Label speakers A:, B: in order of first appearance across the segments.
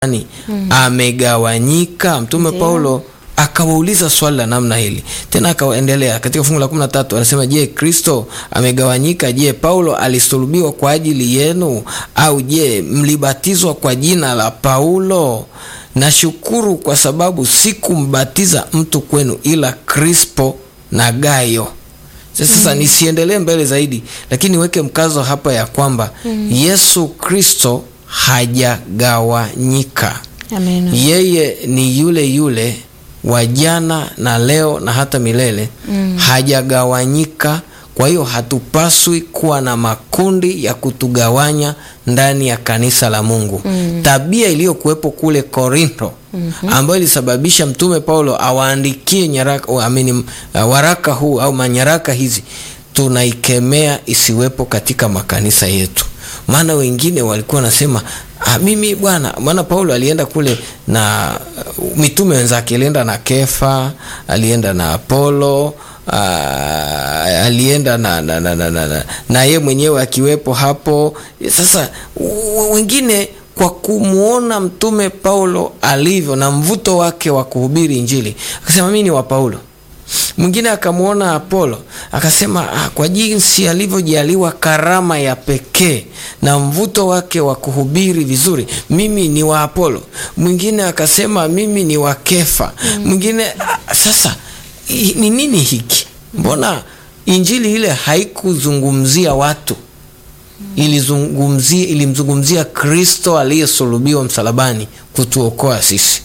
A: Yaani, amegawanyika. Mtume
B: Ndiyo.
A: Paulo akawauliza swali la namna hili tena, akaendelea katika fungu la kumi na tatu anasema, je, Kristo amegawanyika? Je, Paulo alisulubiwa kwa ajili yenu? Au je, mlibatizwa kwa jina la Paulo? Nashukuru kwa sababu sikumbatiza mtu kwenu ila Krispo na Gayo. Sasa nisiendelee mbele zaidi, lakini niweke mkazo hapa ya kwamba Yesu Kristo hajagawanyika.
B: Amina.
A: Yeye ni yule yule wa jana na leo na hata milele, hajagawanyika. Kwa hiyo hatupaswi kuwa na makundi ya kutugawanya ndani ya kanisa la Mungu. Tabia iliyokuwepo kule Korintho ambayo ilisababisha mtume Paulo awaandikie nyaraka, oh, amini, uh, waraka huu au manyaraka hizi, tunaikemea isiwepo katika makanisa yetu maana wengine walikuwa wanasema ah, mimi bwana, maana Paulo alienda kule na uh, mitume wenzake, alienda na Kefa, alienda na Apolo ah, alienda na na, na, na, na, na, na ye mwenyewe akiwepo hapo. Sasa w- wengine kwa kumwona mtume Paulo alivyo na mvuto wake wa kuhubiri Injili akasema mimi ni wa Paulo mwingine akamwona Apolo akasema ah, kwa jinsi alivyojaliwa karama ya pekee na mvuto wake wa kuhubiri vizuri, mimi ni wa Apolo. Mwingine akasema mimi ni wa Kefa. Mwingine ah, sasa i- ni nini hiki? Mbona injili ile haikuzungumzia watu, ilizungumzia ilimzungumzia Kristo aliyesulubiwa msalabani kutuokoa sisi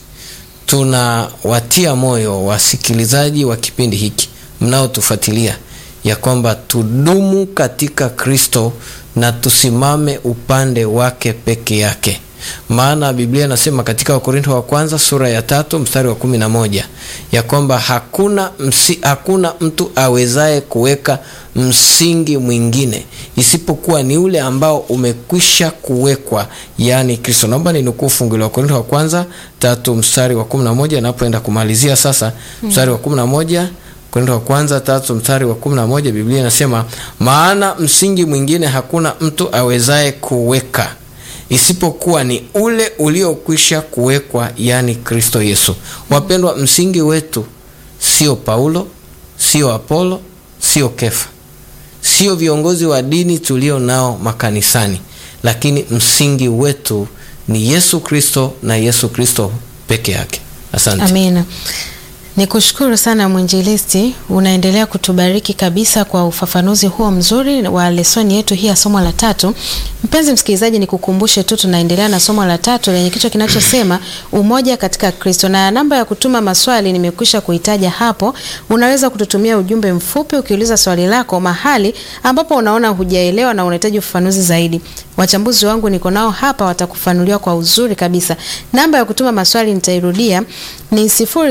A: tunawatia moyo wasikilizaji wa kipindi hiki mnaotufuatilia ya kwamba tudumu katika Kristo na tusimame upande wake peke yake, maana Biblia inasema katika Wakorintho wa kwanza sura ya tatu mstari wa kumi na moja ya kwamba hakuna, msi, hakuna mtu awezaye kuweka msingi mwingine isipokuwa ni ule ambao umekwisha kuwekwa, yaani Kristo. Naomba ninukuu fungu la Wakorintho wa kwanza tatu mstari wa kumi na moja napoenda kumalizia sasa mstari wa kumi na moja Korintho wa kwanza tatu mstari wa kumi na moja Biblia inasema maana msingi mwingine hakuna mtu awezaye kuweka isipokuwa ni ule uliokwisha kuwekwa, yaani Kristo Yesu. Wapendwa, msingi wetu sio Paulo, sio Apolo, sio Kefa, sio viongozi wa dini tulio nao makanisani, lakini msingi wetu ni Yesu Kristo na Yesu Kristo peke yake. Asante.
B: Amina. Nikushukuru sana mwinjilisti, unaendelea kutubariki kabisa kwa ufafanuzi huo mzuri wa lesoni yetu hii ya somo la tatu. Mpenzi msikilizaji, nikukumbushe tu tunaendelea na somo la tatu lenye kichwa kinachosema umoja katika Kristo, na namba ya kutuma maswali nimekwisha kuitaja hapo. Unaweza kututumia ujumbe mfupi ukiuliza swali lako mahali ambapo unaona hujaelewa na unahitaji ufafanuzi zaidi. Wachambuzi wangu niko nao hapa, watakufanulia kwa uzuri kabisa. Namba ya kutuma maswali nitairudia ni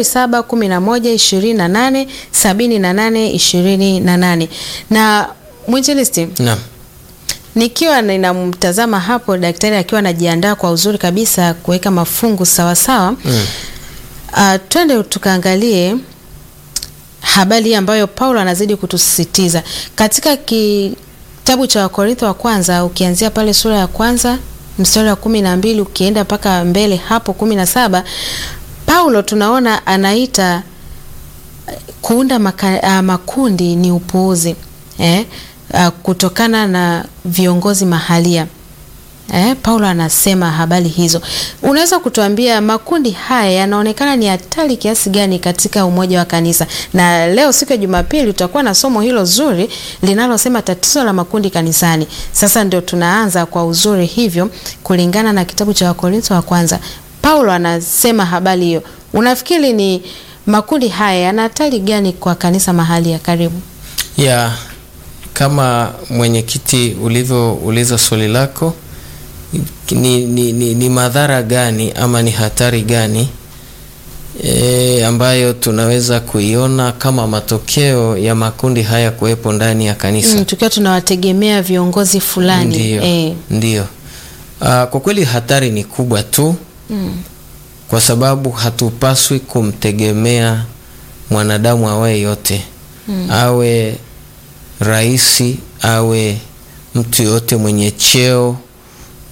B: 0711287828 na mwinjilisti
A: Naam.
B: nikiwa ninamtazama hapo daktari akiwa anajiandaa kwa uzuri kabisa kuweka mafungu sawasawa
A: Mm.
B: uh, twende tukaangalie habari hii ambayo Paulo anazidi kutusisitiza katika kitabu cha Wakorintho wa kwanza ukianzia pale sura ya kwanza mstari wa kumi na mbili ukienda mpaka mbele hapo kumi na saba Paulo tunaona anaita kuunda maka, uh, makundi ni upuuzi eh, uh, kutokana na viongozi mahalia eh, Paulo anasema habari hizo. Unaweza kutuambia makundi haya yanaonekana ni hatari kiasi gani katika umoja wa kanisa? Na leo siku ya Jumapili tutakuwa na somo hilo zuri linalosema tatizo la makundi kanisani. Sasa ndio tunaanza kwa uzuri hivyo kulingana na kitabu cha Wakorintho wa kwanza. Paulo anasema habari hiyo. Unafikiri ni makundi haya yana hatari gani kwa kanisa mahali ya karibu?
A: ya kama mwenyekiti ulivyouliza swali lako ni, ni, ni, ni madhara gani ama ni hatari gani e, ambayo tunaweza kuiona kama matokeo ya makundi haya kuwepo ndani ya kanisa
B: Mm, tukiwa tunawategemea viongozi fulani
A: Ndiyo,
B: eh.
A: ndiyo. Ah, kwa kweli hatari ni kubwa tu
B: Mm.
A: kwa sababu hatupaswi kumtegemea mwanadamu awaye yote awe raisi awe mtu yoyote mwenye cheo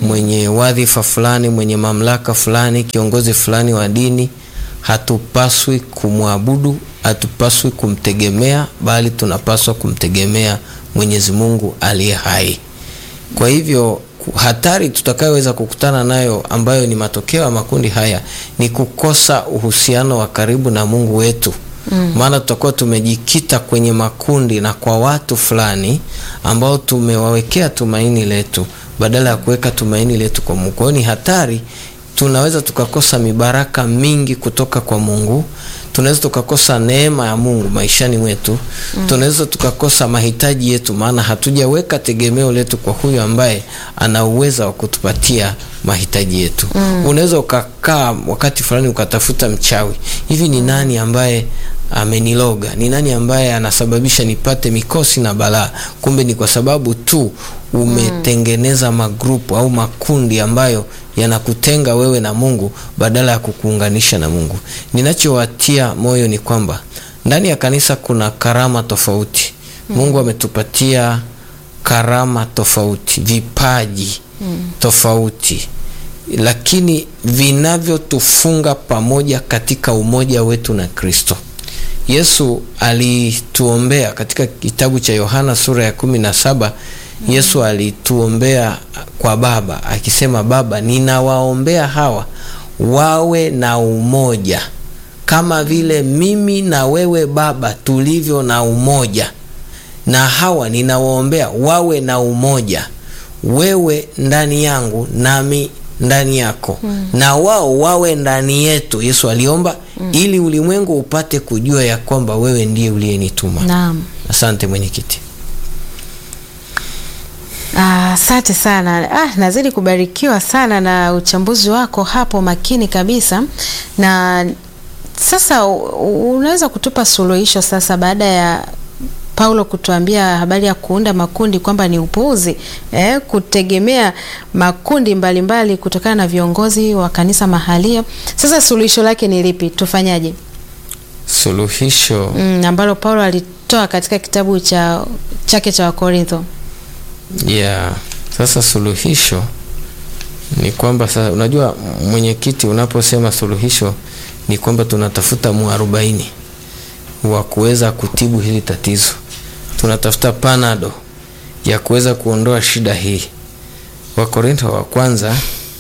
A: mwenye wadhifa fulani, mwenye mamlaka fulani, kiongozi fulani wa dini, hatupaswi kumwabudu, hatupaswi kumtegemea, bali tunapaswa kumtegemea Mwenyezi Mungu aliye hai. Kwa hivyo hatari tutakayoweza kukutana nayo ambayo ni matokeo ya makundi haya ni kukosa uhusiano wa karibu na Mungu wetu. Mm. Maana tutakuwa tumejikita kwenye makundi na kwa watu fulani ambao tumewawekea tumaini letu badala ya kuweka tumaini letu kwa Mungu. Kwa hiyo ni hatari, tunaweza tukakosa mibaraka mingi kutoka kwa Mungu. Tunaweza tukakosa neema ya Mungu maishani mwetu. Mm. Tunaweza tukakosa mahitaji yetu, maana hatujaweka tegemeo letu kwa huyu ambaye ana uwezo wa kutupatia mahitaji yetu. Mm. Unaweza ukakaa wakati fulani ukatafuta mchawi, hivi ni nani ambaye ameniloga? Ni nani ambaye anasababisha nipate mikosi na balaa? Kumbe ni kwa sababu tu umetengeneza magrupu au makundi ambayo yanakutenga wewe na Mungu badala ya kukuunganisha na Mungu. Ninachowatia moyo ni kwamba ndani ya kanisa kuna karama tofauti. Mm. Mungu ametupatia karama tofauti, vipaji mm. tofauti, lakini vinavyotufunga pamoja katika umoja wetu na Kristo. Yesu alituombea katika kitabu cha Yohana sura ya kumi na saba. Yesu alituombea kwa Baba akisema, Baba, ninawaombea hawa wawe na umoja kama vile mimi na wewe Baba tulivyo na umoja, na hawa ninawaombea wawe na umoja, wewe ndani yangu nami ndani yako, mm. na wao wawe ndani yetu. Yesu aliomba mm. ili ulimwengu upate kujua ya kwamba wewe ndiye uliyenituma.
B: Naam.
A: Asante mwenyekiti.
B: Asante ah, sana. Ah, nazidi kubarikiwa sana na uchambuzi wako hapo, makini kabisa. Na sasa unaweza kutupa suluhisho sasa, baada ya Paulo kutuambia habari ya kuunda makundi kwamba ni upuuzi, eh, kutegemea makundi mbalimbali mbali kutokana na viongozi wa kanisa mahalia. Sasa suluhisho lake ni lipi? Tufanyaje?
A: Suluhisho
B: mm, ambalo Paulo alitoa katika kitabu cha chake cha Wakorintho.
A: Yeah. Sasa suluhisho ni kwamba sasa, unajua mwenyekiti, unaposema suluhisho ni kwamba tunatafuta mwarobaini wa kuweza kutibu hili tatizo, tunatafuta panado ya kuweza kuondoa shida hii. Wakorintho wa kwanza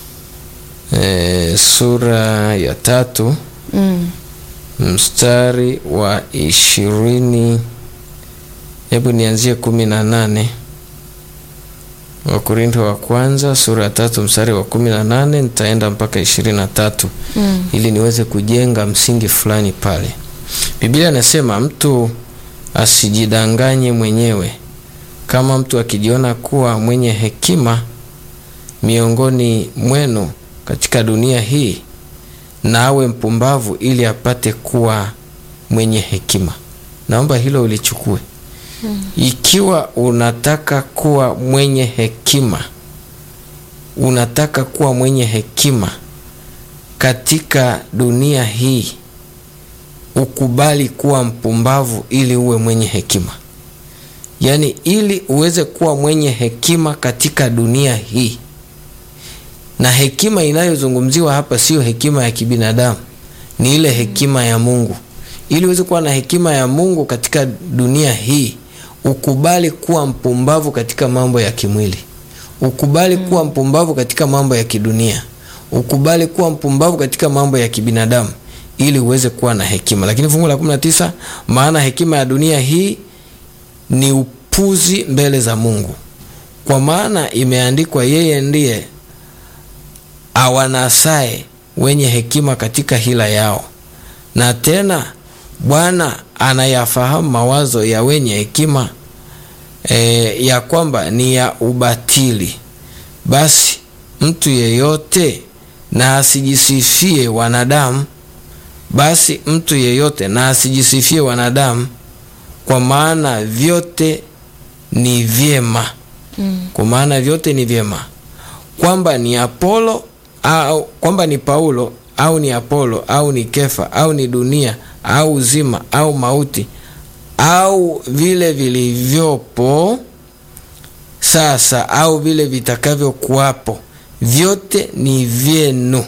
A: e, sura ya tatu
B: mm.
A: mstari wa ishirini, hebu nianzie kumi na nane. Wakorintho wa kwanza sura ya tatu mstari wa kumi na nane nitaenda mpaka ishirini na tatu
B: mm.
A: ili niweze kujenga msingi fulani pale. Biblia inasema mtu asijidanganye mwenyewe. Kama mtu akijiona kuwa mwenye hekima miongoni mwenu katika dunia hii, na awe mpumbavu ili apate kuwa mwenye hekima. Naomba hilo ulichukue. Hmm. Ikiwa unataka kuwa mwenye hekima, unataka kuwa mwenye hekima katika dunia hii, ukubali kuwa mpumbavu ili uwe mwenye hekima. Yaani, ili uweze kuwa mwenye hekima katika dunia hii, na hekima inayozungumziwa hapa sio hekima ya kibinadamu, ni ile hekima ya Mungu. Ili uweze kuwa na hekima ya Mungu katika dunia hii ukubali kuwa mpumbavu katika mambo ya kimwili, ukubali mm. kuwa mpumbavu katika mambo ya kidunia, ukubali kuwa mpumbavu katika mambo ya kibinadamu ili uweze kuwa na hekima. Lakini fungu la 19, maana hekima ya dunia hii ni upuzi mbele za Mungu, kwa maana imeandikwa, yeye ndiye awanasaye wenye hekima katika hila yao, na tena Bwana anayafahamu mawazo ya wenye hekima e, ya kwamba ni ya ubatili. Basi mtu yeyote na asijisifie wanadamu, basi mtu yeyote na asijisifie wanadamu, kwa maana vyote ni vyema
B: mm.
A: kwa maana vyote ni vyema, kwamba ni Apolo au kwamba ni Paulo au ni Apolo au ni Kefa au ni dunia au uzima au mauti au vile vilivyopo sasa au vile vitakavyokuwapo, vyote ni vyenu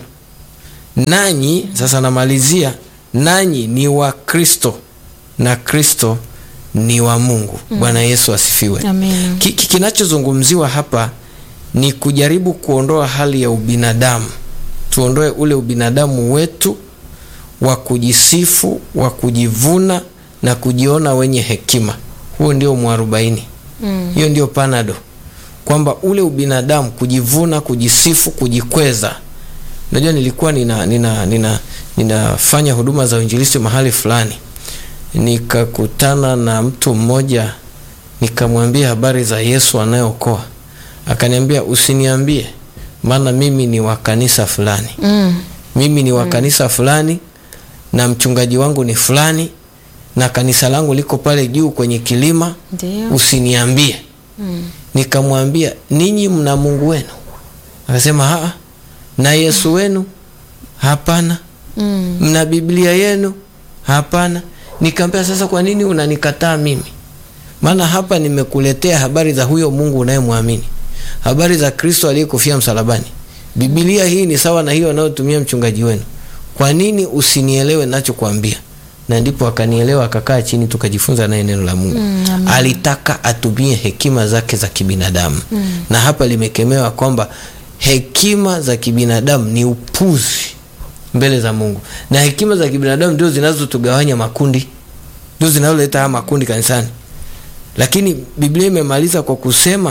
A: nanyi sasa namalizia nanyi ni wa kristo na kristo ni wa mungu bwana yesu asifiwe
B: Amina.
A: Ki- ki- kinachozungumziwa hapa ni kujaribu kuondoa hali ya ubinadamu tuondoe ule ubinadamu wetu wa kujisifu wa kujivuna na kujiona wenye hekima huo ndio mwarobaini
B: Mm.
A: hiyo ndio panado kwamba ule ubinadamu kujivuna kujisifu kujikweza unajua nilikuwa nina nina nina ninafanya huduma za uinjilisti mahali fulani nikakutana na mtu mmoja nikamwambia habari za yesu anayeokoa akaniambia usiniambie maana mimi ni wa kanisa fulani
B: Mm.
A: mimi ni wa kanisa fulani na mchungaji wangu ni fulani na kanisa langu liko pale juu kwenye kilima
B: Ndio.
A: usiniambie
B: Mm.
A: nikamwambia ninyi mna mungu wenu akasema haa na yesu wenu hapana
B: Mm.
A: mna biblia yenu hapana nikamwambia sasa kwa nini unanikataa mimi maana hapa nimekuletea habari za huyo mungu unayemwamini habari za kristo aliyekufia msalabani bibilia hii ni sawa na hiyo anayotumia mchungaji wenu kwa nini usinielewe nachokwambia na ndipo akanielewa akakaa chini tukajifunza naye neno la mungu
B: Mm, amen.
A: alitaka atumie hekima zake za kibinadamu mm. na hapa limekemewa kwamba hekima za kibinadamu ni upuzi mbele za mungu na hekima za kibinadamu ndio zinazotugawanya makundi ndio zinazoleta haya makundi kanisani lakini biblia imemaliza kwa kusema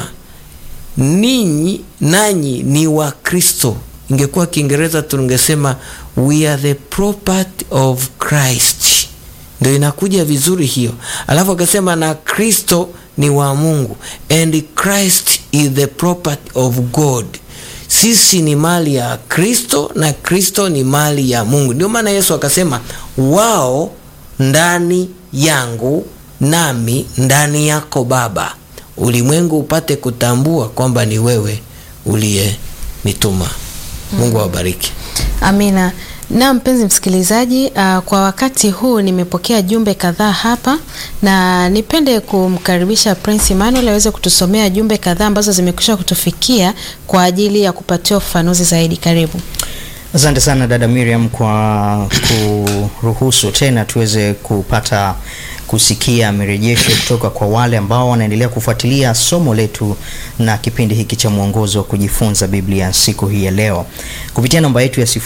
A: ninyi nanyi ni wa kristo ingekuwa kiingereza tungesema we are the property of christ ndio inakuja vizuri hiyo alafu akasema na kristo ni wa mungu and christ is the property of god sisi ni mali ya kristo na kristo ni mali ya mungu ndio maana yesu akasema wao ndani yangu nami ndani yako baba ulimwengu upate kutambua kwamba ni wewe uliyenituma mungu awabariki
B: Amina. Na mpenzi msikilizaji, uh, kwa wakati huu nimepokea jumbe kadhaa hapa na nipende kumkaribisha Prince Emmanuel aweze kutusomea jumbe kadhaa ambazo zimekwisha kutufikia kwa ajili ya kupatiwa ufafanuzi zaidi. Karibu.
C: Asante sana dada Miriam kwa kuruhusu tena tuweze kupata kusikia mirejesho kutoka kwa wale ambao wanaendelea kufuatilia somo letu na kipindi hiki cha mwongozo wa kujifunza Biblia siku hii ya leo kupitia namba yetu ya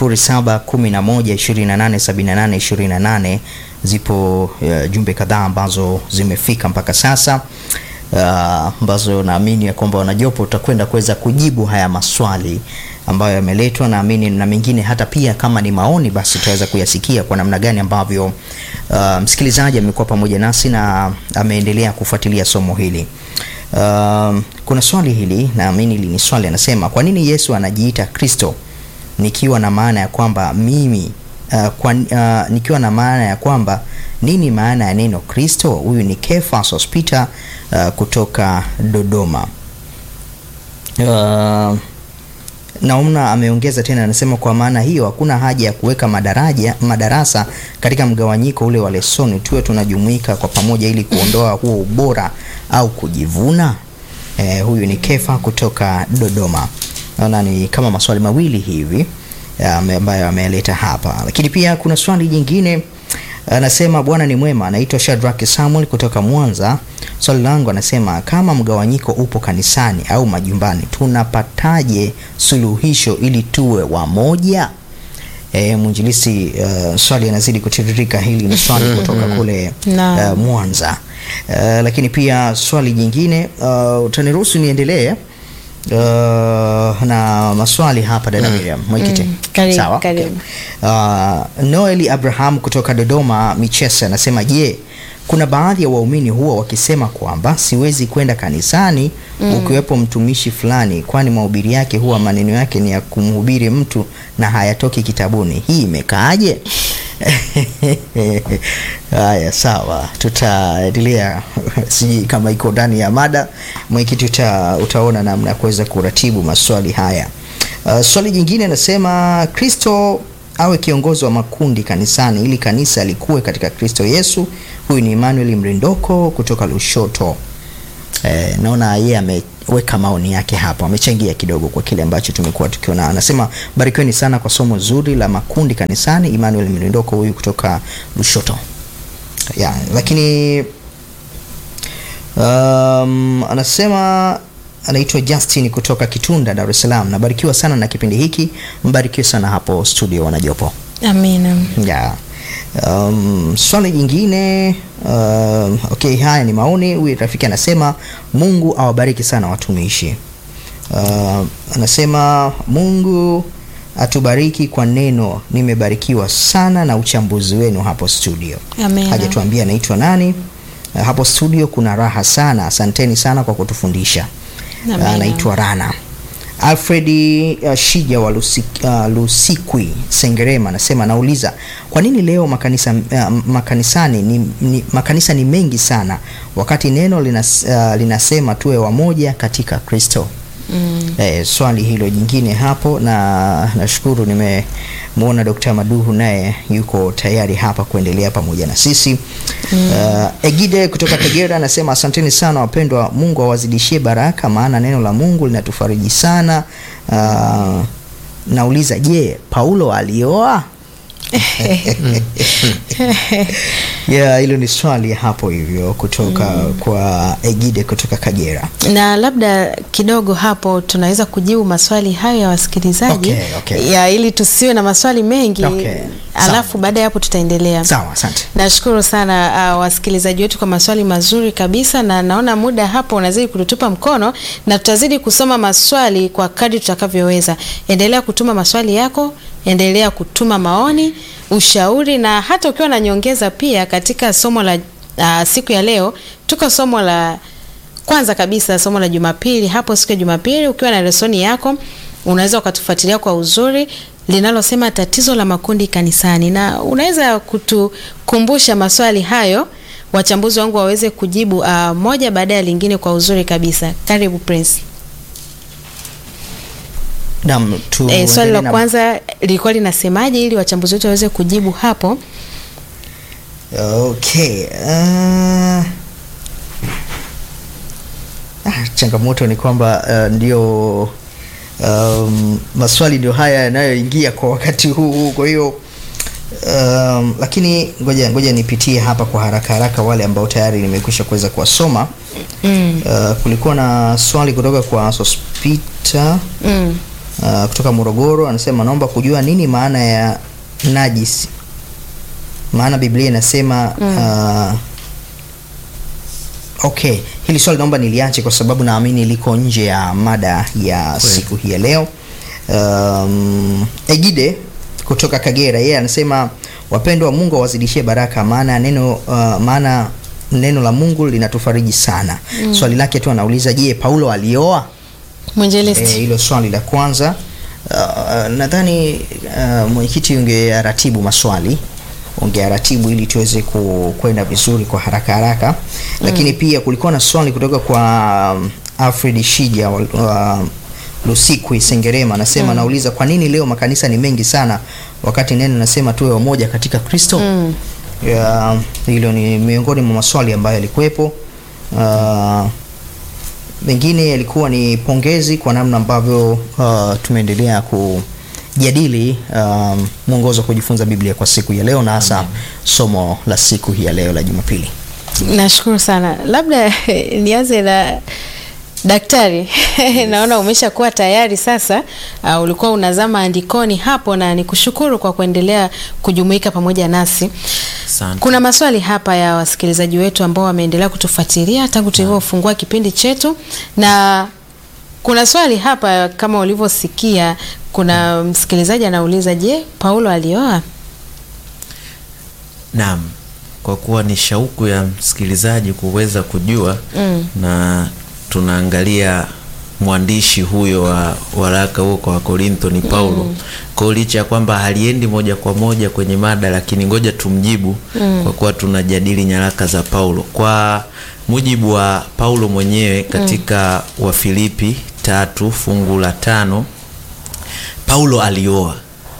C: 0711287828 zipo uh, jumbe kadhaa ambazo zimefika mpaka sasa uh, ambazo naamini ya kwamba wanajopo utakwenda kuweza kujibu haya maswali ambayo yameletwa naamini na mengine hata pia kama ni maoni basi tutaweza kuyasikia kwa namna gani ambavyo uh, msikilizaji amekuwa pamoja nasi na ameendelea kufuatilia somo hili uh, kuna swali hili naamini hili ni swali anasema kwa nini yesu anajiita kristo nikiwa na maana ya kwamba mimi uh, kwa, uh, nikiwa na maana ya kwamba nini maana ya neno kristo huyu ni kefas hospita uh, kutoka dodoma uh, naona ameongeza tena anasema kwa maana hiyo hakuna haja ya kuweka madaraja madarasa katika mgawanyiko ule wa lesoni tuwe tunajumuika kwa pamoja ili kuondoa huo ubora au kujivuna eh, huyu ni kefa kutoka dodoma naona ni kama maswali mawili hivi ame- ambayo ameleta hapa lakini pia kuna swali jingine anasema bwana ni mwema anaitwa shadraki samuel kutoka mwanza swali langu anasema kama mgawanyiko upo kanisani au majumbani tunapataje suluhisho ili tuwe wamoja e, mwinjilisi uh, swali anazidi kutiririka hili ni swali kutoka kule
B: Naam.
C: uh, mwanza uh, lakini pia swali jingine uh, utaniruhusu niendelee uh, na maswali hapa dada Miriam mwenyekiti
B: Mm, karibu,
C: sawa
B: karibu.
C: Uh, Noeli Abraham kutoka Dodoma Michese anasema je, kuna baadhi ya waumini huwa wakisema kwamba siwezi kwenda kanisani mm. ukiwepo mtumishi fulani, kwani mahubiri yake huwa maneno yake ni ya kumhubiri mtu na hayatoki kitabuni. Hii imekaaje? Haya, sawa, tutaendelea. Sijui kama iko ndani ya mada, mwenyekiti, uta, utaona namna ya kuweza kuratibu maswali haya. Uh, swali jingine anasema Kristo awe kiongozi wa makundi kanisani ili kanisa likuwe katika Kristo Yesu. Huyu ni Emmanuel Mrindoko kutoka Lushoto. Eh, naona yeye ame, ameweka maoni yake hapo, amechangia kidogo kwa kile ambacho tumekuwa tukiona. Anasema barikiweni sana kwa somo zuri la makundi kanisani. Emmanuel Mlindoko huyu kutoka Lushoto ya, lakini um, anasema anaitwa Justin kutoka Kitunda, Dar es Salaam. Nabarikiwa sana na kipindi hiki, mbarikiwe sana hapo studio wanajopo.
B: Amina.
C: Ya. Um, swali jingine um, okay, haya ni maoni. Huyu rafiki anasema Mungu awabariki sana watumishi. Uh, anasema Mungu atubariki kwa neno, nimebarikiwa sana na uchambuzi wenu hapo studio.
B: Amina.
C: Hajatuambia anaitwa nani. Uh, hapo studio kuna raha sana, asanteni sana kwa kutufundisha. Uh,
B: Amina.
C: anaitwa Rana. Alfred uh, Shija wa Lusik, uh, Lusikwi Sengerema anasema anauliza kwa nini leo makanisa, uh, makanisani ni, ni, makanisa ni mengi sana wakati neno linas, uh, linasema tuwe wamoja katika Kristo.
B: Mm.
C: Eh, swali hilo jingine hapo, na nashukuru nimemwona Dr. Maduhu naye yuko tayari hapa kuendelea pamoja na sisi. Uh, Egide kutoka Kagera anasema asanteni sana wapendwa, Mungu awazidishie baraka, maana neno la Mungu linatufariji sana. Uh, nauliza, je, Paulo alioa? Yeah, hilo ni swali hapo hivyo kutoka kwa Egide kutoka Kagera.
B: na labda kidogo hapo tunaweza kujibu maswali hayo ya wasikilizaji
C: Okay, okay.
B: ya ili tusiwe na maswali mengi
C: Okay,
B: alafu baada ya hapo tutaendelea
C: Sawa, asante.
B: nashukuru sana uh, wasikilizaji wetu kwa maswali mazuri kabisa na naona muda hapo unazidi kututupa mkono na tutazidi kusoma maswali kwa kadri tutakavyoweza endelea kutuma maswali yako endelea kutuma maoni ushauri na hata ukiwa na nyongeza pia katika somo la uh, siku ya leo tuko somo la kwanza kabisa somo la Jumapili. Hapo siku ya Jumapili ukiwa na lesoni yako unaweza ukatufuatilia kwa uzuri linalosema tatizo la makundi kanisani, na unaweza kutukumbusha maswali hayo wachambuzi wangu waweze kujibu uh, moja baada ya lingine kwa uzuri kabisa. Karibu Prince.
C: Naam, tu
B: E, swali la
C: na-
B: kwanza lilikuwa linasemaje ili wachambuzi wetu waweze kujibu hapo.
C: Okay. Uh, ah, changamoto ni kwamba uh, ndio um, maswali ndio haya yanayoingia kwa wakati huu huu, kwa hiyo um, lakini ngoja ngoja nipitie hapa kwa haraka haraka wale ambao tayari nimekwisha kuweza kuwasoma.
B: Mm.
C: Uh, kulikuwa na swali kutoka kwa Sospita
B: Mm.
C: uh, kutoka Morogoro anasema naomba kujua nini maana ya najisi, maana Biblia inasema uh, okay, hili swali naomba niliache kwa sababu naamini liko nje ya mada ya
A: Kweli.
C: siku hii ya leo. Um, Egide kutoka Kagera yeye anasema wapendwa, Mungu awazidishie baraka, maana neno uh, maana neno la Mungu linatufariji sana. Swali lake tu anauliza, je, Paulo alioa?
B: Mwinjilisti.
C: Eh, hilo swali la kwanza. Uh, nadhani uh, mwenyekiti ungearatibu maswali ungearatibu ili tuweze ku- kwenda vizuri kwa haraka haraka, lakini pia kulikuwa na swali kutoka kwa um, Alfred Shija wa wa Lusikwi Sengerema anasema anauliza kwa nini leo makanisa ni mengi sana wakati neno nasema tuwe wamoja katika Kristo.
B: Mm.
C: Ya, hilo ni miongoni mwa maswali ambayo yalikuwepo. Uh, mengine yalikuwa ni pongezi kwa namna ambavyo uh, tumeendelea kujadili um, mwongozo wa kujifunza Biblia kwa siku ya leo na hasa somo la siku hii ya leo la Jumapili.
B: Nashukuru sana. Labda nianze na daktari. Naona umeshakuwa tayari sasa. Uh, ulikuwa unazama andikoni hapo, na nikushukuru kwa kuendelea kujumuika pamoja nasi.
A: Asante.
B: Kuna maswali hapa ya wasikilizaji wetu ambao wameendelea kutufuatilia tangu tulivyofungua kipindi chetu, na kuna swali hapa kama ulivyosikia, kuna msikilizaji anauliza, je, Paulo alioa?
A: Naam, kwa kuwa ni shauku ya msikilizaji kuweza kujua
B: Mm.
A: na tunaangalia mwandishi huyo wa waraka huo kwa Wakorintho ni Paulo. Kwa hiyo licha ya kwamba haliendi moja kwa moja kwenye mada, lakini ngoja tumjibu kwa kuwa tunajadili nyaraka za Paulo. Kwa mujibu wa Paulo mwenyewe katika Wafilipi tatu fungu la tano Paulo alioa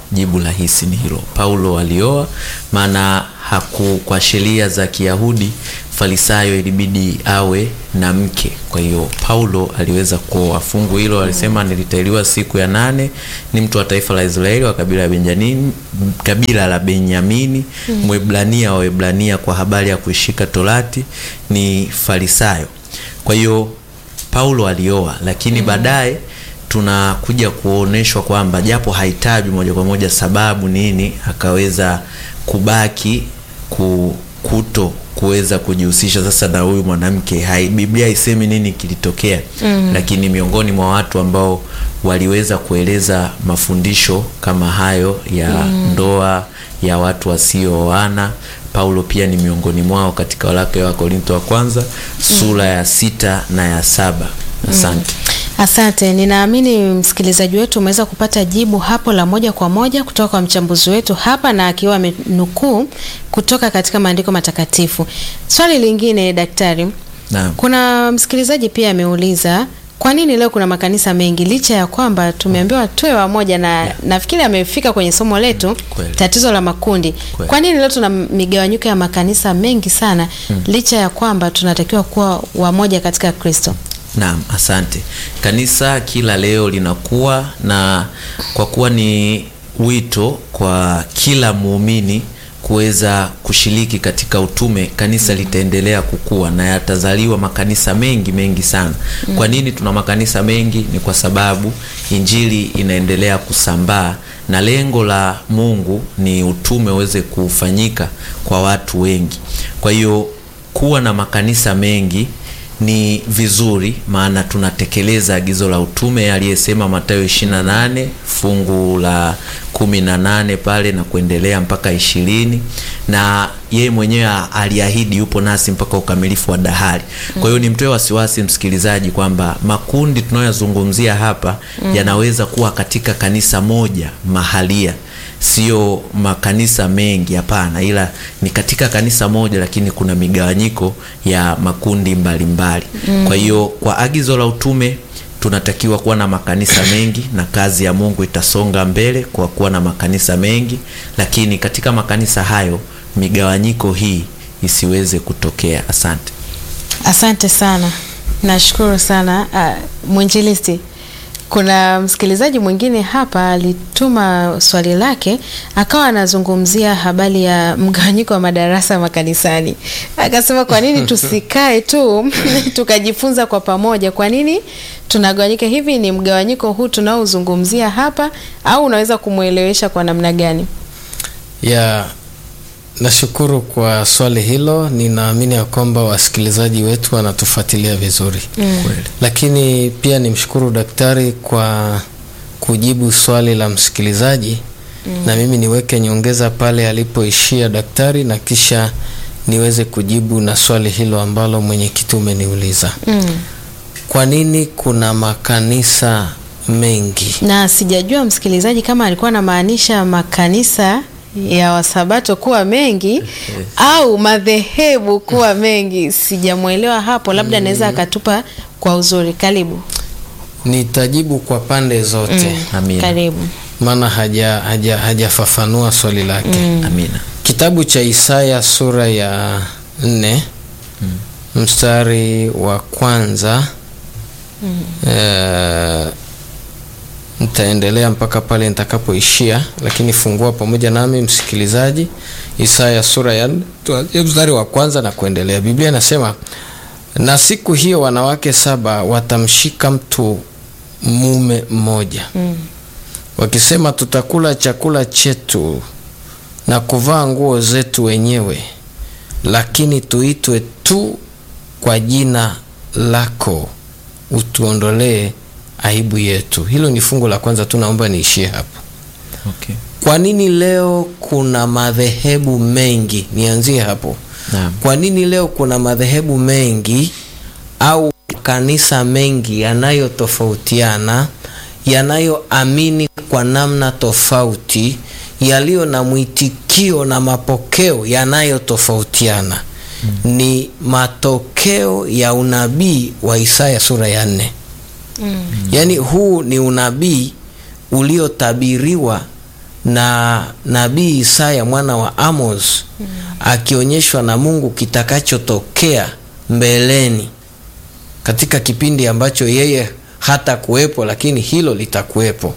D: jibu rahisi ni hilo. Paulo alioa, maana haku kwa sheria za Kiyahudi Farisayo ilibidi awe na mke. Kwa hiyo Paulo aliweza kuoa. Fungu hilo alisema, nilitahiriwa siku ya nane, ni mtu wa taifa la Israeli wa kabila la Benjamini, kabila la Benyamini, Mwebrania wa Waebrania, kwa habari ya kuishika Torati ni Farisayo. Kwa hiyo Paulo alioa, lakini baadaye tunakuja kuoneshwa kwamba japo hahitaji moja kwa moja sababu nini akaweza kubaki ku, kuto kuweza kujihusisha sasa na huyu mwanamke. Hai, Biblia haisemi nini kilitokea mm. Lakini miongoni mwa watu ambao waliweza kueleza mafundisho kama hayo ya mm. ndoa ya watu wasiooana Paulo pia ni miongoni mwao katika waraka wa Korinto wa kwanza sura ya sita na ya saba. Asante.
B: Asante, ninaamini msikilizaji wetu umeweza kupata jibu hapo la moja kwa moja kutoka kwa mchambuzi wetu hapa, na akiwa amenukuu kutoka katika maandiko matakatifu. Swali lingine daktari,
D: Naam.
B: kuna msikilizaji pia ameuliza kwa nini leo kuna makanisa mengi licha ya kwamba tumeambiwa tuwe wamoja na
D: Yeah.
B: nafikiri amefika kwenye somo letu
D: kweli.
B: tatizo la makundi.
D: Kweli.
B: Kwa nini leo tuna migawanyiko ya makanisa mengi sana licha ya kwamba tunatakiwa kuwa wamoja katika Kristo?
D: Naam, asante. Kanisa kila leo linakuwa na kwa kuwa ni wito kwa kila muumini kuweza kushiriki katika utume, kanisa litaendelea kukua na yatazaliwa makanisa mengi mengi sana. Kwa nini tuna makanisa mengi? Ni kwa sababu injili inaendelea kusambaa na lengo la Mungu ni utume uweze kufanyika kwa watu wengi. Kwa hiyo kuwa na makanisa mengi ni vizuri maana tunatekeleza agizo la utume aliyesema Mathayo 28 fungu la kumi na nane pale na kuendelea mpaka ishirini na yeye mwenyewe aliahidi yupo nasi mpaka ukamilifu wa dahari. Kwa hiyo nimtoe wasiwasi msikilizaji kwamba makundi tunayoyazungumzia hapa yanaweza kuwa katika kanisa moja mahalia sio makanisa mengi, hapana, ila ni katika kanisa moja, lakini kuna migawanyiko ya makundi mbalimbali mbali. Kwa hiyo kwa agizo la utume tunatakiwa kuwa na makanisa mengi na kazi ya Mungu itasonga mbele kwa kuwa na makanisa mengi, lakini katika makanisa hayo migawanyiko hii isiweze kutokea. Asante.
B: Asante sana, nashukuru sana uh, mwinjilisti. Kuna msikilizaji mwingine hapa alituma swali lake, akawa anazungumzia habari ya mgawanyiko wa madarasa makanisani. Akasema kwa nini tusikae tu tukajifunza kwa pamoja? Kwa nini tunagawanyika hivi? Ni mgawanyiko huu tunaozungumzia hapa, au unaweza kumwelewesha kwa namna gani?
A: ya nashukuru kwa swali hilo. Ninaamini ya kwamba wasikilizaji wetu wanatufuatilia vizuri
D: Kweli.
A: lakini pia nimshukuru daktari kwa kujibu swali la msikilizaji na mimi niweke nyongeza pale alipoishia daktari na kisha niweze kujibu na swali hilo ambalo mwenyekiti umeniuliza.
B: Mm.
A: Kwa nini kuna makanisa mengi?
B: na sijajua msikilizaji kama alikuwa anamaanisha makanisa ya wasabato kuwa mengi au madhehebu kuwa mengi. Sijamwelewa hapo, labda anaweza akatupa kwa uzuri. Karibu.
A: Nitajibu kwa pande zote
D: Amina.
B: Karibu.
A: maana haja haja hajafafanua swali lake.
D: Amina.
A: Kitabu cha Isaya sura ya nne mstari wa kwanza eh, nitaendelea mpaka pale nitakapoishia, lakini fungua pamoja nami msikilizaji, Isaya sura ya nne tuanzie mstari wa kwanza na kuendelea. Biblia inasema na siku hiyo wanawake saba watamshika mtu mume mmoja wakisema, tutakula chakula chetu na kuvaa nguo zetu wenyewe, lakini tuitwe tu kwa jina lako, utuondolee aibu yetu. Hilo ni fungu la kwanza tu, naomba niishie hapo.
D: Okay.
A: Kwa nini leo kuna madhehebu mengi? Nianzie hapo.
D: Naam.
A: Kwa nini leo kuna madhehebu mengi au kanisa mengi yanayotofautiana, yanayoamini kwa namna tofauti, yaliyo na mwitikio na mapokeo yanayotofautiana? Ni matokeo ya unabii wa Isaya sura ya nne. Yaani huu ni unabii uliotabiriwa na nabii Isaya mwana wa Amos akionyeshwa na Mungu kitakachotokea mbeleni katika kipindi ambacho yeye hata kuwepo, lakini hilo litakuwepo.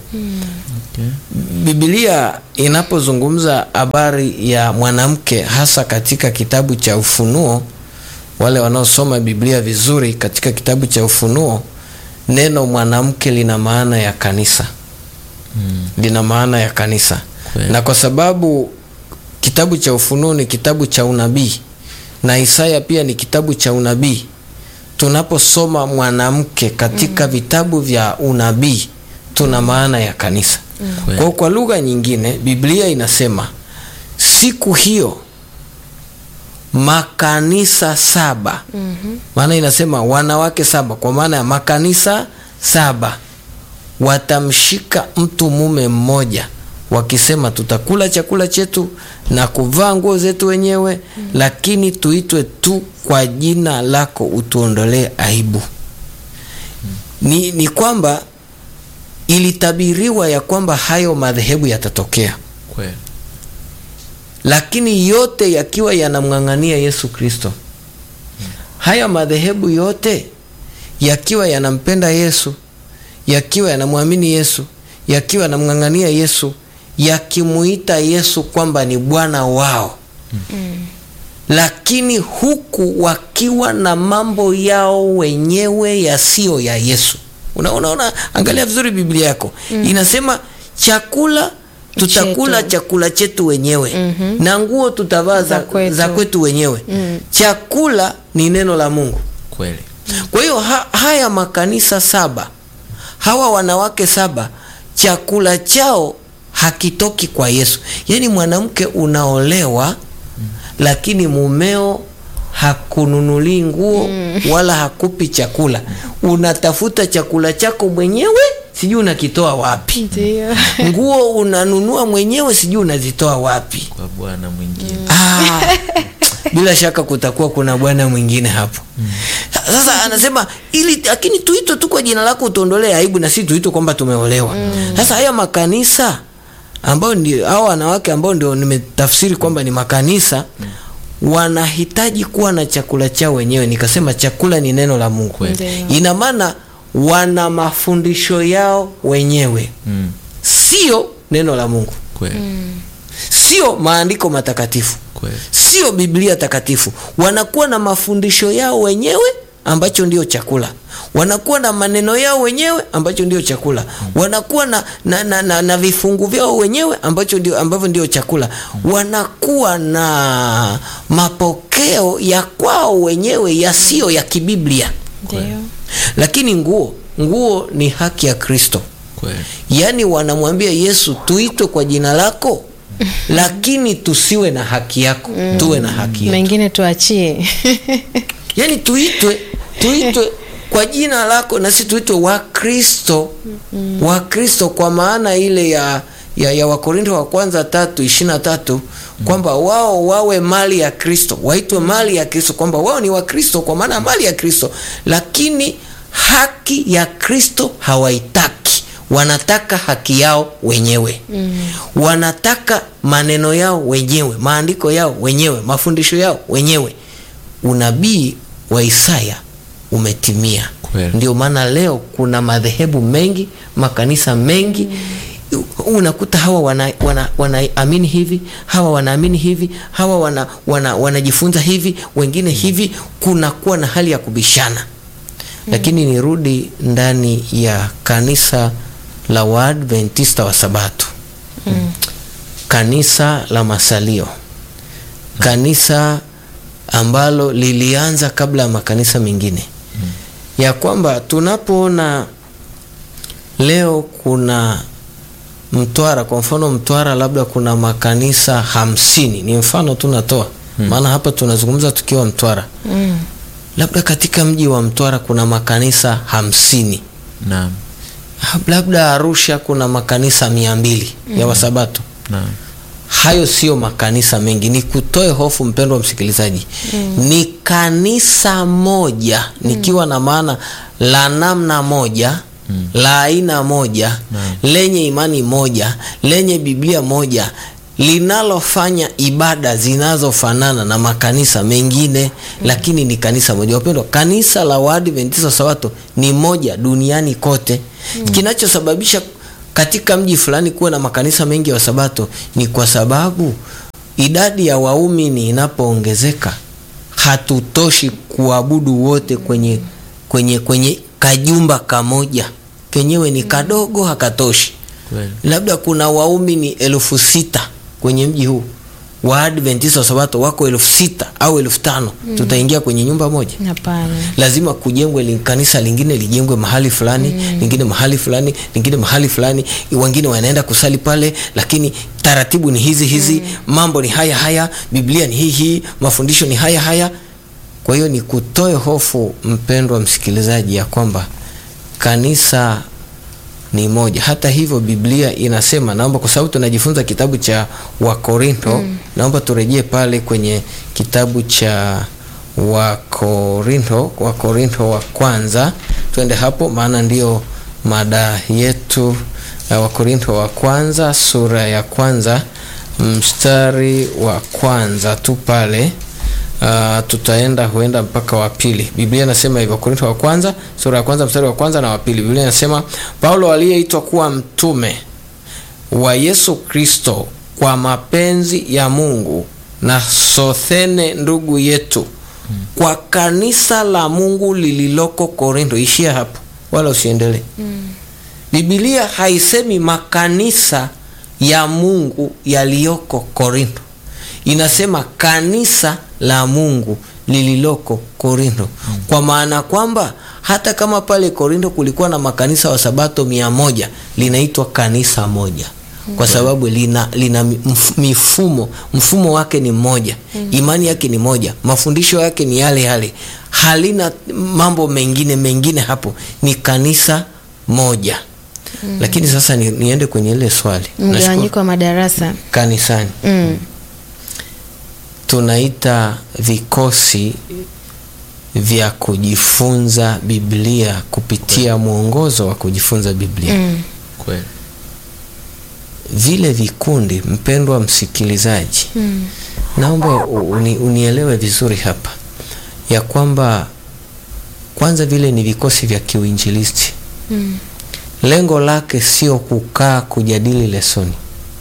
A: Biblia inapozungumza habari ya mwanamke hasa katika kitabu cha Ufunuo, wale wanaosoma Biblia vizuri katika kitabu cha Ufunuo, neno mwanamke lina maana ya kanisa lina maana ya kanisa
D: Kweli.
A: na kwa sababu kitabu cha Ufunuo ni kitabu cha unabii na Isaya pia ni kitabu cha unabii, tunaposoma mwanamke katika vitabu vya unabii tuna maana ya kanisa.
D: Kweli.
A: Kwa, kwa lugha nyingine Biblia inasema siku hiyo makanisa saba maana inasema wanawake saba kwa maana ya makanisa saba watamshika mtu mume mmoja wakisema tutakula chakula chetu na kuvaa nguo zetu wenyewe lakini tuitwe tu kwa jina lako utuondolee aibu ni, ni kwamba ilitabiriwa ya kwamba hayo madhehebu yatatokea
D: Kweli.
A: lakini yote yakiwa yanamng'ang'ania Yesu Kristo. Haya madhehebu yote yakiwa yanampenda Yesu, yakiwa yanamwamini Yesu, yakiwa yanamng'ang'ania Yesu, yakimuita Yesu kwamba ni Bwana wao lakini huku wakiwa na mambo yao wenyewe yasiyo ya Yesu. Unaona, una, angalia vizuri Biblia yako inasema chakula tutakula
B: Chetu.
A: chakula chetu wenyewe na nguo tutavaa za,
B: Za kwetu.
A: za kwetu wenyewe. Chakula ni neno la Mungu.
D: Kweli.
A: Kwa hiyo ha, haya makanisa saba, hawa wanawake saba, chakula chao hakitoki kwa Yesu. Yaani mwanamke unaolewa, lakini mumeo hakununulii nguo wala hakupi chakula, unatafuta chakula chako mwenyewe, sijui unakitoa wapi.
B: Ndio.
A: Nguo unanunua mwenyewe, sijui unazitoa wapi.
D: Kwa bwana mwingine.
A: Ah, bila shaka kutakuwa kuna bwana mwingine hapo. Sasa anasema ili lakini tuitwe tu kwa jina lako utuondolee aibu na si tuitwe kwamba tumeolewa. Sasa haya makanisa ambao ndio hao wanawake ambao ndio nimetafsiri kwamba ni makanisa wanahitaji kuwa na chakula chao wenyewe. Nikasema chakula ni neno la Mungu.
D: Kweli.
B: Ndio.
A: Ina maana wana mafundisho yao wenyewe,
D: Mm.
A: sio neno la Mungu,
D: Kweli.
A: sio maandiko matakatifu
D: Kweli.
A: sio Biblia takatifu. Wanakuwa na mafundisho yao wenyewe ambacho ndio chakula, wanakuwa na maneno yao wenyewe ambacho ndio chakula, wanakuwa na, na, na, na, na vifungu vyao wenyewe ambacho ndio, ambavyo ndio chakula, wanakuwa na mapokeo ya kwao wenyewe yasiyo ya kibiblia.
B: Ndio.
A: Lakini nguo nguo ni haki ya Kristo.
D: Kweli.
A: Yaani wanamwambia Yesu tuitwe kwa jina lako, lakini tusiwe na haki yako, tuwe na haki yetu.
B: Mengine tuachie.
A: Yaani tuitwe tuitwe kwa jina lako na si tuitwe Wakristo Wakristo kwa maana ile ya ya, ya Wakorinto wa kwanza tatu ishirini na tatu kwamba wao wawe mali ya Kristo, waitwe mali ya Kristo, kwamba wao ni Wakristo kwa maana mali ya Kristo, lakini haki ya Kristo hawaitaki, wanataka haki yao wenyewe wanataka maneno yao wenyewe, maandiko yao wenyewe, mafundisho yao wenyewe. Unabii wa Isaya umetimia.
D: Kweli.
A: Ndio maana leo kuna madhehebu mengi, makanisa mengi unakuta hawa wana, wana, wanaamini hivi, hawa wanaamini hivi, hawa wana, wana, wanajifunza hivi, wengine hivi, kunakuwa na hali ya kubishana. Lakini nirudi ndani ya kanisa la Waadventista wa Sabato, kanisa la masalio, kanisa ambalo lilianza kabla ya makanisa mengine, ya kwamba tunapoona leo kuna Mtwara, kwa mfano Mtwara, labda kuna makanisa hamsini, ni mfano tu natoa, maana hapa tunazungumza tukiwa Mtwara.
B: Mm.
A: Labda katika mji wa Mtwara kuna makanisa hamsini,
D: Naam.
A: labda Arusha kuna makanisa mia mbili ya Wasabato.
D: Naam.
A: Hayo sio makanisa mengi, ni kutoe hofu mpendwa msikilizaji. Ni kanisa moja, nikiwa na maana la namna moja la aina moja lenye imani moja lenye Biblia moja linalofanya ibada zinazofanana na makanisa mengine lakini ni kanisa moja. Wapendwa, kanisa la Waadventista wa Sabato ni moja duniani kote. Kinachosababisha katika mji fulani kuwa na makanisa mengi ya Wasabato ni kwa sababu idadi ya waumini inapoongezeka hatutoshi kuabudu wote kwenye, kwenye, kwenye kajumba kamoja kenyewe ni kadogo hakatoshi
D: Kweli.
A: labda kuna waumini elfu sita kwenye mji huu waadventista wa sabato wako elfu sita au elfu tano tutaingia kwenye nyumba moja
B: Hapana.
A: lazima kujengwe li- kanisa lingine lijengwe mahali fulani lingine mahali fulani lingine mahali fulani wengine wanaenda kusali pale lakini taratibu ni hizi hizi mambo ni haya haya biblia ni hii hii mafundisho ni haya haya kwa hiyo ni kutoe hofu mpendwa msikilizaji ya kwamba kanisa ni moja hata hivyo biblia inasema naomba kwa sababu tunajifunza kitabu cha wakorinto naomba turejee pale kwenye kitabu cha wakorinto wakorinto wa kwanza twende hapo maana ndio mada yetu uh, wakorinto wa kwanza sura ya kwanza mstari wa kwanza tu pale Uh, tutaenda huenda mpaka wa pili biblia inasema hivyo korinto wa kwanza sura ya kwanza mstari wa kwanza na wa pili biblia inasema paulo aliyeitwa kuwa mtume wa yesu kristo kwa mapenzi ya mungu na sothene ndugu yetu kwa kanisa la mungu lililoko korinto ishia hapo wala usiendelee bibilia haisemi makanisa ya mungu yaliyoko korinto inasema kanisa la mungu lililoko korinto kwa maana kwamba hata kama pale korinto kulikuwa na makanisa wa sabato mia moja linaitwa kanisa moja kwa sababu lina, lina mf- mifumo mfumo wake ni mmoja imani yake ni moja mafundisho yake ni yale yale halina mambo mengine mengine hapo ni kanisa moja lakini sasa ni, niende kwenye ile swali Nashukuru.
B: Mgawanyiko wa madarasa.
A: kanisani
B: Mm.
A: tunaita vikosi vya kujifunza biblia kupitia mwongozo wa kujifunza biblia
B: Mm.
D: Kweli.
A: vile vikundi mpendwa msikilizaji
B: Mm.
A: naomba uni, unielewe vizuri hapa ya kwamba kwanza vile ni vikosi vya kiuinjilisti
B: Mm.
A: lengo lake sio kukaa kujadili lesoni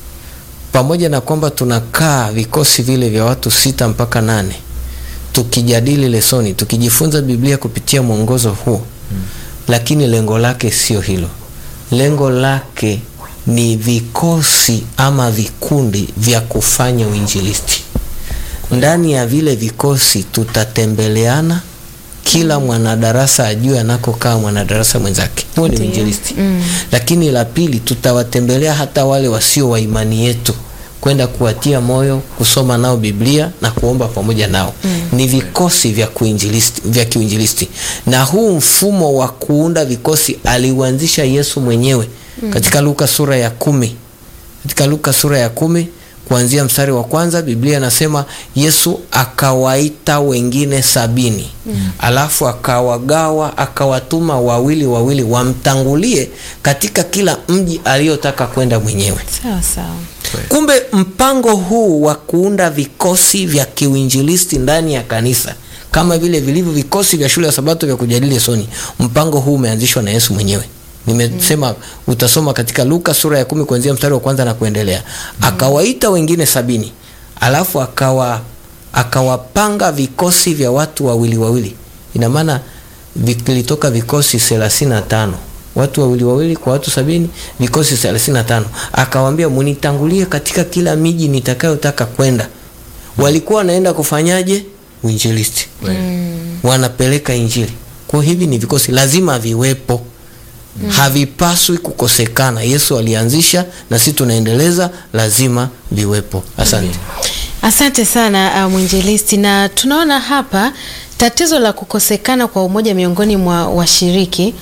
A: pamoja na kwamba tunakaa vikosi vile vya watu sita mpaka nane tukijadili lesoni tukijifunza biblia kupitia mwongozo huo mm. lakini lengo lake sio hilo lengo lake ni vikosi ama vikundi vya kufanya uinjilisti ndani ya vile vikosi tutatembeleana kila mwanadarasa ajue anakokaa mwanadarasa mwenzake huo ni
B: Ndiyo.
A: uinjilisti
B: Mm.
A: lakini la pili tutawatembelea hata wale wasio wa imani yetu kwenda kuwatia moyo kusoma nao biblia na kuomba pamoja nao mm. ni vikosi vya kuinjilisti, vya kiuinjilisti na huu mfumo wa kuunda vikosi aliuanzisha yesu mwenyewe mm. katika luka sura ya kumi katika luka sura ya kumi kuanzia mstari wa kwanza biblia inasema yesu akawaita wengine sabini mm. alafu akawagawa akawatuma wawili wawili wamtangulie katika kila mji aliyotaka kwenda mwenyewe
B: Sawa sawa.
A: kumbe mpango huu wa kuunda vikosi vya kiuinjilisti ndani ya kanisa kama vile vilivyo vikosi vya shule ya sabato vya kujadili lesoni mpango huu umeanzishwa na yesu mwenyewe nimesema mm. utasoma katika luka sura ya kumi kuanzia mstari wa kwanza na kuendelea mm. akawaita wengine sabini alafu akawa akawapanga vikosi vya watu wawili wawili ina maana vilitoka vikosi thelathini na tano watu wawili wawili kwa watu sabini vikosi thelathini na tano akawambia munitangulie katika kila miji nitakayotaka kwenda walikuwa wanaenda kufanyaje uinjilisti
B: Mm.
A: wanapeleka injili kwa hivi ni vikosi lazima viwepo mm. havipaswi kukosekana yesu alianzisha na sisi tunaendeleza lazima viwepo asante
B: Asante sana uh, mwinjilisti, na tunaona hapa tatizo la kukosekana kwa umoja miongoni mwa washiriki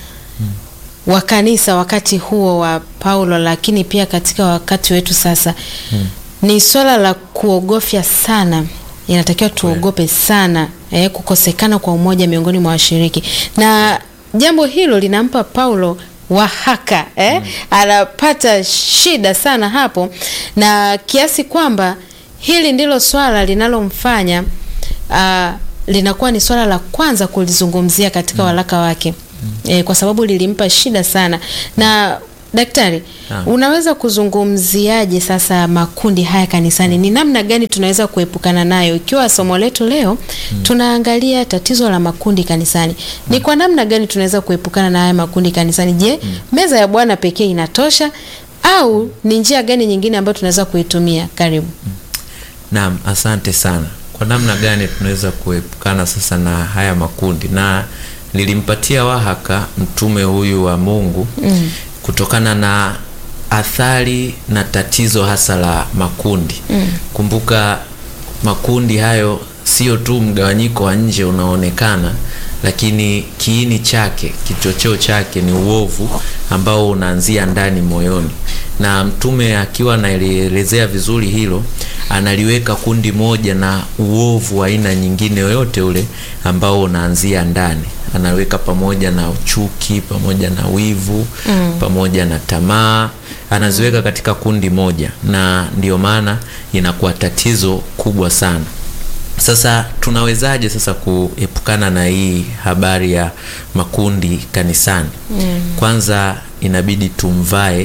B: wa kanisa wakati huo wa Paulo, lakini pia katika wakati wetu sasa ni swala la kuogofya sana. Inatakiwa tuogope sana eh, kukosekana kwa umoja miongoni mwa washiriki, na jambo hilo linampa Paulo wahaka eh? anapata shida sana hapo, na kiasi kwamba hili ndilo swala linalomfanya uh, linakuwa ni swala la kwanza kulizungumzia katika waraka wake e, kwa sababu lilimpa shida sana. Na daktari,
D: Naam.
B: unaweza kuzungumziaje sasa makundi haya kanisani? Ni namna gani tunaweza kuepukana nayo, ikiwa somo letu leo tunaangalia tatizo la makundi kanisani? Ni kwa namna gani tunaweza kuepukana na haya makundi kanisani? Je, meza ya Bwana pekee inatosha au ni njia gani nyingine ambayo tunaweza kuitumia? Karibu.
D: Naam, asante sana. Kwa namna gani tunaweza kuepukana sasa na haya makundi? Na nilimpatia wahaka mtume huyu wa Mungu mm. kutokana na athari na tatizo hasa la makundi mm. Kumbuka makundi hayo sio tu mgawanyiko wa nje unaonekana, lakini kiini chake, kichocheo chake ni uovu ambao unaanzia ndani moyoni, na mtume akiwa anaelezea vizuri hilo, analiweka kundi moja na uovu wa aina nyingine yoyote ule ambao unaanzia ndani anaweka pamoja na uchuki pamoja na wivu mm. pamoja na tamaa anaziweka katika kundi moja, na ndio maana inakuwa tatizo kubwa sana. Sasa tunawezaje sasa kuepukana na hii habari ya makundi kanisani? mm. Kwanza inabidi tumvae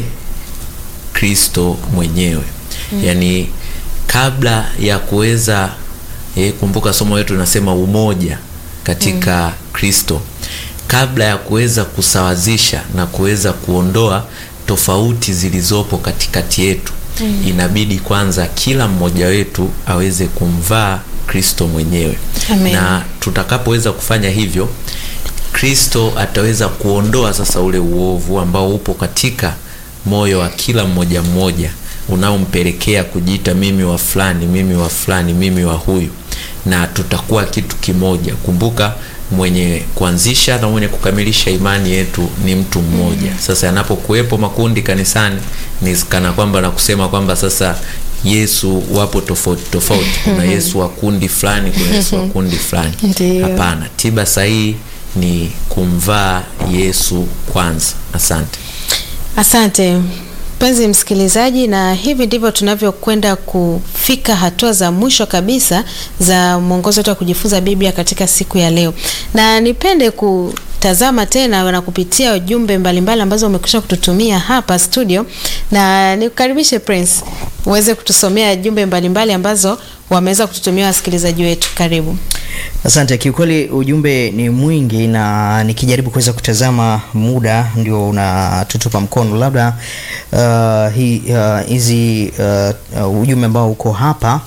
D: Kristo mwenyewe mm. Yaani kabla ya kuweza eh, kumbuka somo letu linasema umoja katika Kristo kabla ya kuweza kusawazisha na kuweza kuondoa tofauti zilizopo katikati yetu mm. inabidi kwanza kila mmoja wetu aweze kumvaa Kristo mwenyewe
B: Amen.
D: na tutakapoweza kufanya hivyo Kristo ataweza kuondoa sasa ule uovu ambao upo katika moyo wa kila mmoja mmoja unaompelekea kujiita mimi wa fulani, mimi wa fulani, mimi wa huyu, na tutakuwa kitu kimoja. Kumbuka, mwenye kuanzisha na mwenye kukamilisha imani yetu ni mtu mmoja. Sasa yanapokuwepo makundi kanisani, ni kana kwamba na kusema kwamba sasa Yesu wapo tofauti tofauti, kuna Yesu wa kundi fulani, kuna Yesu wa kundi fulani.
B: Ndiyo.
D: Hapana, tiba sahihi ni kumvaa Yesu kwanza. Asante.
B: Asante mpenzi msikilizaji, na hivi ndivyo tunavyokwenda kufika hatua za mwisho kabisa za mwongozo wetu wa kujifunza Biblia katika siku ya leo, na nipende kutazama tena na kupitia jumbe mbalimbali ambazo umekwisha kututumia hapa studio, na nikukaribishe Prince uweze kutusomea jumbe mbalimbali ambazo wameweza kututumia wasikilizaji wetu. Karibu.
C: Asante. Kiukweli ujumbe ni mwingi, na nikijaribu kuweza kutazama muda ndio unatutupa mkono. Labda uh, hi- uh, hizi uh, uh, ujumbe ambao uko hapa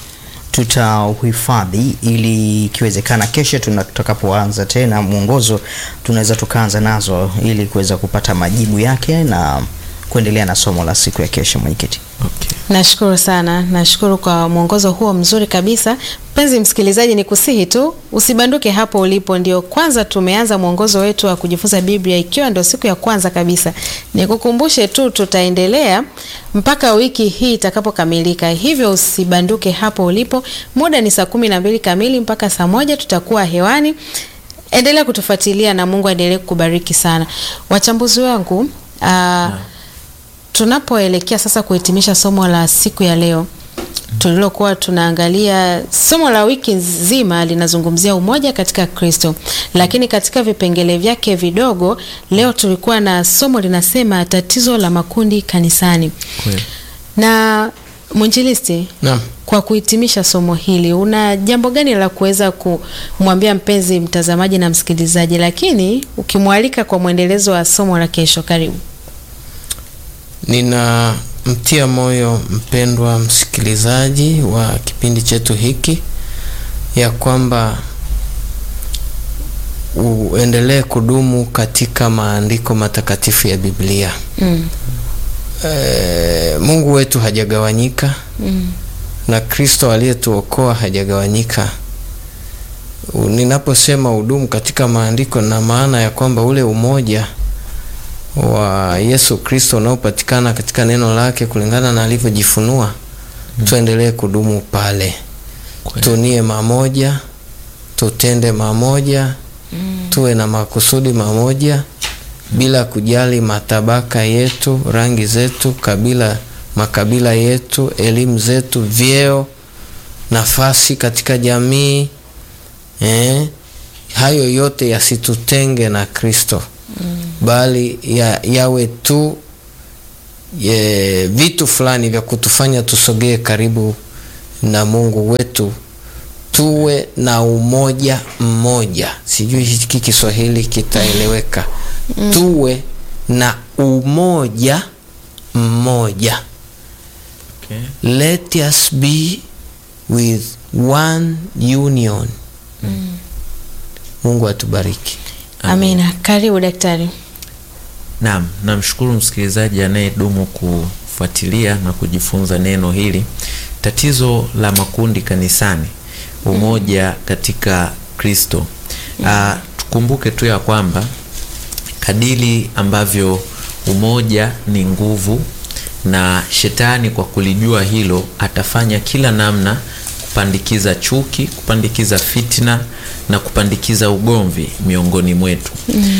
C: tutauhifadhi ili ikiwezekana kesho tuna- tutakapoanza tena mwongozo tunaweza tukaanza nazo ili kuweza kupata majibu yake na kuendelea na somo la siku ya kesho. Mwenyekiti.
D: Okay.
B: Nashukuru sana, nashukuru kwa mwongozo huo mzuri kabisa. Mpenzi msikilizaji, ni kusihi tu usibanduke hapo ulipo. Ndio kwanza tumeanza mwongozo wetu wa kujifunza Biblia, ikiwa ndio siku ya kwanza kabisa. Nikukumbushe tu tutaendelea mpaka wiki hii itakapokamilika, hivyo usibanduke hapo ulipo. Muda ni saa kumi na mbili kamili mpaka saa moja tutakuwa hewani. Endelea kutufuatilia na Mungu aendelee kukubariki sana. Wachambuzi wangu aa, tunapoelekea sasa kuhitimisha somo la siku ya leo tulilokuwa tunaangalia, somo la wiki nzima linazungumzia umoja katika Kristo, lakini katika vipengele vyake vidogo, leo tulikuwa na somo linasema tatizo la makundi kanisani.
D: Kweli.
B: Na mwinjilisti,
A: Naam.
B: kwa kuhitimisha somo hili, una jambo gani la kuweza kumwambia mpenzi mtazamaji na msikilizaji, lakini ukimwalika kwa mwendelezo wa somo la kesho? Karibu.
A: Ninamtia moyo mpendwa msikilizaji wa kipindi chetu hiki ya kwamba uendelee kudumu katika maandiko matakatifu ya Biblia.
B: Mm.
A: E, Mungu wetu hajagawanyika
B: Mm.
A: na Kristo aliyetuokoa hajagawanyika. U- Ninaposema udumu katika maandiko, na maana ya kwamba ule umoja wa Yesu Kristo unaopatikana katika neno lake kulingana na alivyojifunua, tuendelee kudumu pale,
D: Kweli.
A: tunie mamoja, tutende mamoja, tuwe na makusudi mamoja, bila kujali matabaka yetu, rangi zetu, kabila, makabila yetu, elimu zetu, vyeo, nafasi katika jamii eh, hayo yote yasitutenge na Kristo bali ya, yawe tu ye, vitu fulani vya kutufanya tusogee karibu na Mungu wetu, tuwe na umoja mmoja. Sijui hiki Kiswahili kitaeleweka. Tuwe na umoja mmoja.
D: Okay.
A: Let us be with one union. Mungu atubariki.
B: Amina. Karibu daktari.
D: Naam, namshukuru msikilizaji anayedumu kufuatilia na kujifunza neno hili. Tatizo la makundi kanisani, umoja katika Kristo. Ah, tukumbuke tu ya kwamba kadiri ambavyo umoja ni nguvu, na shetani kwa kulijua hilo atafanya kila namna kupandikiza chuki, kupandikiza fitna na kupandikiza ugomvi miongoni mwetu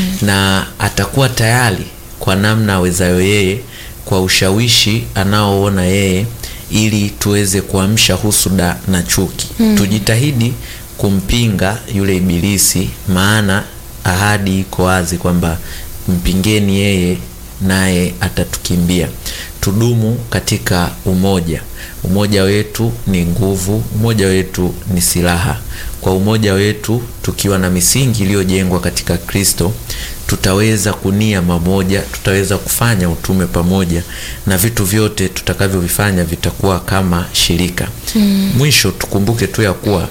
D: na atakuwa tayari kwa namna awezayo yeye, kwa ushawishi anaoona yeye, ili tuweze kuamsha husuda na chuki. Tujitahidi kumpinga yule ibilisi, maana ahadi iko wazi kwamba mpingeni yeye naye atatukimbia. Tudumu katika umoja. Umoja wetu ni nguvu, umoja wetu ni silaha. Kwa umoja wetu tukiwa na misingi iliyojengwa katika Kristo, tutaweza kunia mamoja, tutaweza kufanya utume pamoja, na vitu vyote tutakavyovifanya vitakuwa kama shirika. Mwisho tukumbuke tu ya kuwa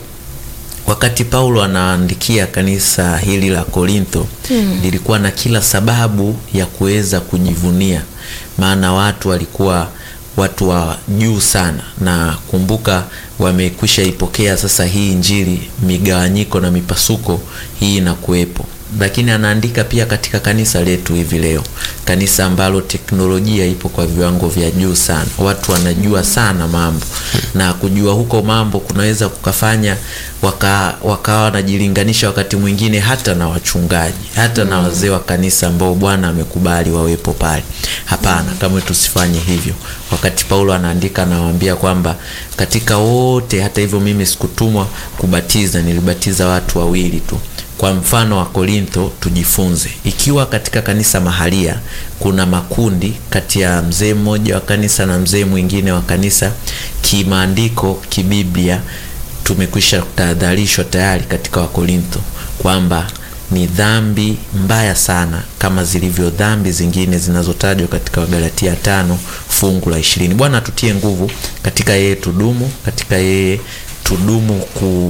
D: wakati Paulo anaandikia kanisa hili la Korintho lilikuwa na kila sababu ya kuweza kujivunia, maana watu walikuwa watu wa juu sana, na kumbuka, wamekwisha ipokea sasa hii Injili, migawanyiko na mipasuko hii inakuwepo lakini anaandika pia katika kanisa letu hivi leo, kanisa ambalo teknolojia ipo kwa viwango vya juu sana, watu wanajua sana mambo, na kujua huko mambo kunaweza kukafanya waka, wakawa wanajilinganisha wakati mwingine hata na wachungaji, hata na wazee wa kanisa ambao Bwana amekubali wawepo pale. Hapana, kamwe tusifanye hivyo. Wakati Paulo anaandika, anawaambia kwamba katika wote, hata hivyo mimi sikutumwa kubatiza, nilibatiza watu wawili tu kwa mfano wa Korintho tujifunze. Ikiwa katika kanisa mahalia kuna makundi kati ya mzee mmoja wa kanisa na mzee mwingine wa kanisa, kimaandiko, kibiblia, tumekwisha kutahadharishwa tayari katika Wakorintho kwamba ni dhambi mbaya sana kama zilivyo dhambi zingine zinazotajwa katika Wagalatia tano fungu la ishirini. Bwana tutie nguvu katika yeye, tudumu katika yeye, tudumu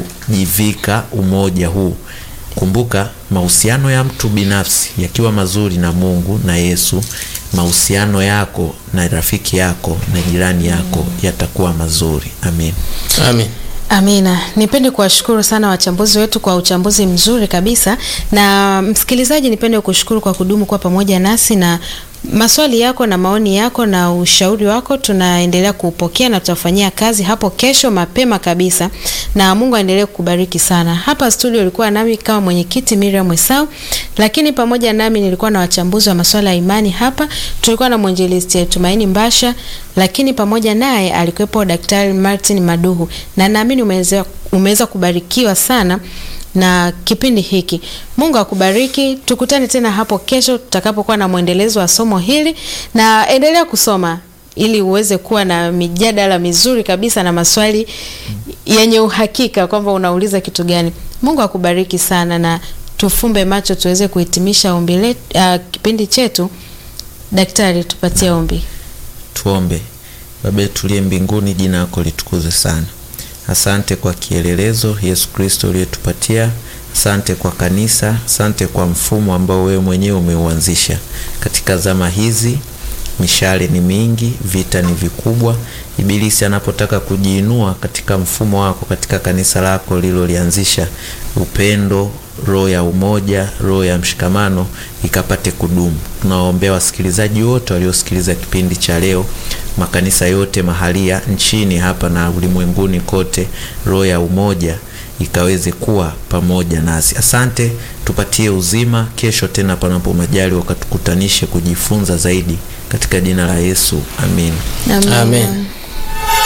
D: kujivika umoja huu. Kumbuka, mahusiano ya mtu binafsi yakiwa mazuri na Mungu na Yesu, mahusiano yako na rafiki yako na jirani yako yatakuwa mazuri. Amin.
A: Amen.
B: Amina. Nipende kuwashukuru sana wachambuzi wetu kwa uchambuzi mzuri kabisa, na msikilizaji, nipende kushukuru kwa kudumu kwa pamoja nasi na maswali yako na maoni yako na ushauri wako tunaendelea kuupokea na tutafanyia kazi hapo kesho mapema kabisa, na Mungu aendelee kukubariki sana. Hapa studio ulikuwa nami kama mwenyekiti Miriam Esau, lakini pamoja nami nilikuwa na wachambuzi wa masuala ya imani hapa. Tulikuwa na mwinjilisti Tumaini Mbasha, lakini pamoja naye alikuwepo Daktari Martin Maduhu, na naamini umeweza umeweza kubarikiwa sana na kipindi hiki. Mungu akubariki. Tukutane tena hapo kesho tutakapokuwa na mwendelezo wa somo hili, na endelea kusoma ili uweze kuwa na mijadala mizuri kabisa na maswali yenye uhakika kwamba unauliza kitu gani. Mungu akubariki sana, na tufumbe macho tuweze kuhitimisha ombi letu, uh, kipindi chetu. Daktari, tupatie ombi.
D: Tuombe. Baba yetu uliye mbinguni, jina lako litukuzwe sana. Asante kwa kielelezo Yesu Kristo uliyetupatia. Asante kwa kanisa, asante kwa mfumo ambao wewe mwenyewe umeuanzisha katika zama hizi. Mishale ni mingi, vita ni vikubwa. Ibilisi anapotaka kujiinua katika mfumo wako, katika kanisa lako lilolianzisha, upendo, roho ya umoja, roho ya mshikamano ikapate kudumu. Tunawaombea wasikilizaji wote waliosikiliza kipindi cha leo, makanisa yote mahalia nchini hapa na ulimwenguni kote, roho ya umoja ikaweze kuwa pamoja nasi. Asante, tupatie uzima. Kesho tena, panapo majali, wakatukutanishe kujifunza zaidi katika jina la Yesu, amin.
B: Amen.
A: Amen.